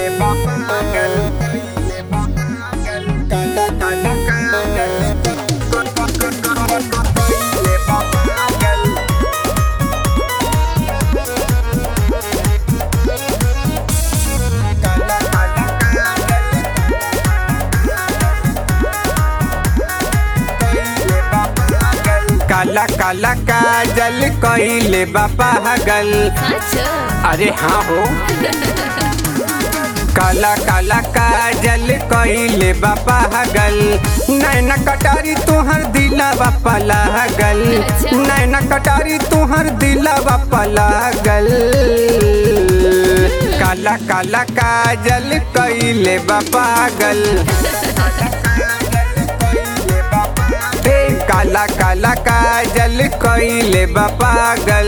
काला काला काजल कइले बा पागल अरे हाँ हो काला काला काजल कइले बा पागल नैना कटारी तुहर दिलवा पलागल नैना कटारी तुहर दिलवा पलागल काला काला काजल कइले बा पागल ए काला काला काजल कइले बा पागल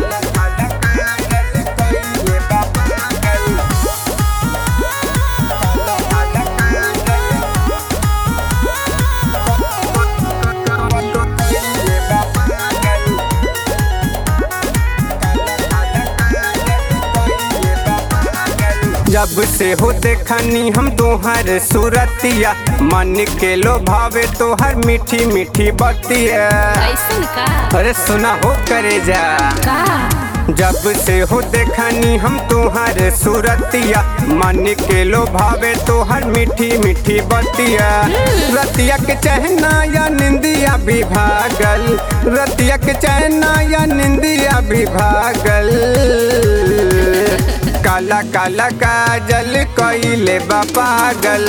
जब से हो देखनी हम तोहर सूरतिया मन के लो भावे तोहर मीठी मीठी बतिया ऐसन का अरे सुना हो करे जा का जब से हो देखनी हम तोहर सूरतिया मन के लो भावे तोहर मीठी मीठी बतिया रतिया के चहना या निंदिया भी भागल रतिया के चहना या निंदिया भी भागल काला काला काजल कइले बा पागल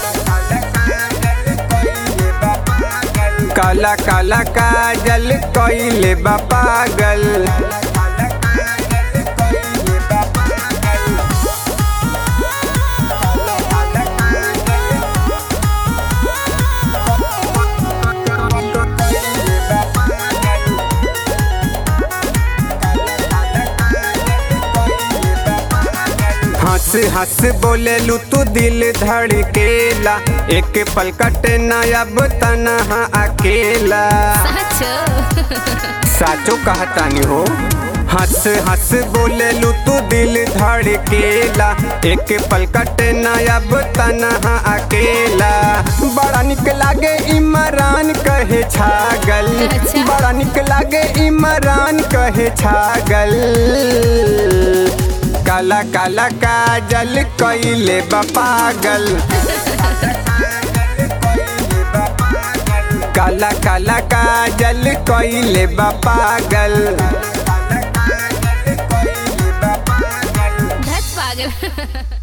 काला काला काजल कइले बा पागल हंस हंस बोले लू तू दिल धड़केला एक पल कटे ना अब तनहा अकेला सच साचो कहतानी हो हंस हंस बोले लू तू दिल धड़केला एक पल कटे ना अब तनहा अकेला बड़ा निक लागे इमरान कहे छागल अच्छा। बड़ा निक लागे इमरान कहे छागल काला काला काजल कइले बा पागल काला काला काजल कइले बा पागल धत पागल